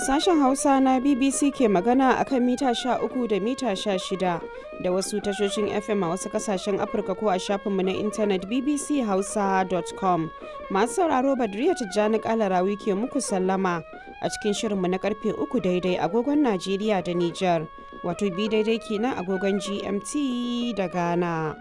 Sashen Hausa na BBC ke magana a kan mita 13 da mita 16 da wasu tashoshin FM a wasu kasashen Afirka ko a shafinmu na intanet bbchausa.com. Masu sauraro Badriya Tijjani Kalarawi ke muku sallama a cikin shirinmu na karfe 3 daidai agogon Najeriya da Nijar, wato bi daidai kenan agogon GMT da Ghana.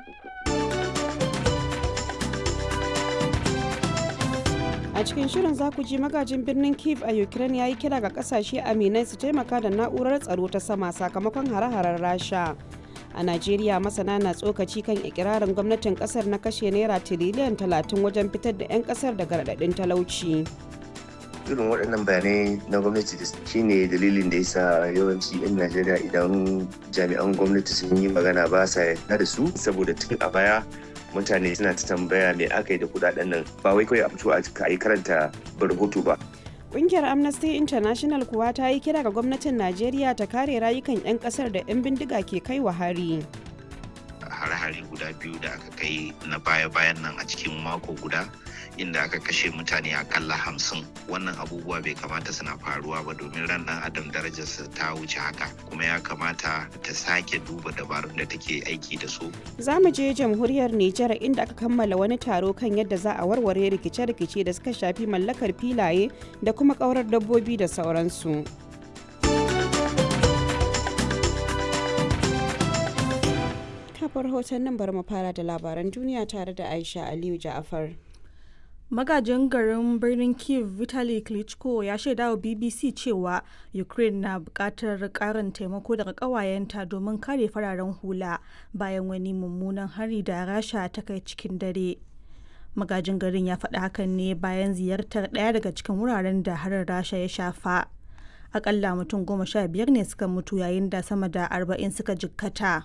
a cikin shirin za ku ji magajin birnin kiev a ukraine ya yi kira ga kasashe aminai su taimaka da na'urar tsaro ta sama sakamakon hare-haren rasha a najeriya masana na tsokaci kan ikirarin gwamnatin kasar na kashe naira tiriliyan 30 wajen fitar da 'yan kasar daga raɗaɗin talauci irin waɗannan bayanai na gwamnati da shine dalilin da yasa yawanci 'yan najeriya idan jami'an gwamnati sun yi magana ba sa yarda da su saboda tun a baya mutane suna ta tambaya me aka yi da kudaden nan ba wai kawai a fito a yi karanta rahoto ba Ƙungiyar Amnesty International kuwa ta yi kira ga gwamnatin Najeriya ta kare rayukan 'yan ƙasar da 'yan bindiga ke kai wa hari. hare-hare guda biyu da aka kai na baya-bayan nan a cikin mako guda inda aka kashe mutane akalla hamsin wannan abubuwa bai kamata suna faruwa ba domin ran dan adam darajarsa ta wuce haka kuma ya kamata ta sake duba dabarun da take aiki da su Za mu je jamhuriyar Nijar inda aka kammala wani taro kan yadda za a warware rikice-rikice da suka shafi mallakar filaye da kuma ƙaurar dabbobi da sauransu. kafar hoton nan bari mu fara da labaran duniya tare da Aisha Aliyu Ja'afar. magajin garin birnin kiev vitali klitschko ya shaida wa bbc cewa ukraine na bukatar karin taimako daga kawayenta domin kare fararen hula bayan wani mummunan hari da rasha ta kai cikin dare magajin garin ya faɗi hakan ne bayan ziyartar ɗaya daga cikin wuraren da harin rasha ya shafa akalla mutum goma sha biyar ne suka mutu yayin da sama da arba'in suka jikkata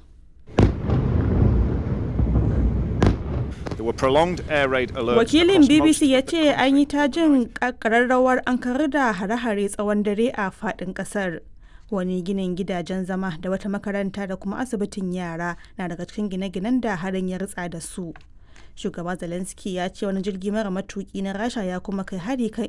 Wakilin BBC ya ce an yi ta jin ƙararrawar an karar da hare-hare tsawon dare a faɗin ƙasar. Wani ginin gidajen zama da wata makaranta da kuma asibitin yara na daga cikin gine-ginen da harin ya ritsa da su. Shugaba Zelensky ya ce wani jirgi mara matuki na Rasha ya kuma kai hari kan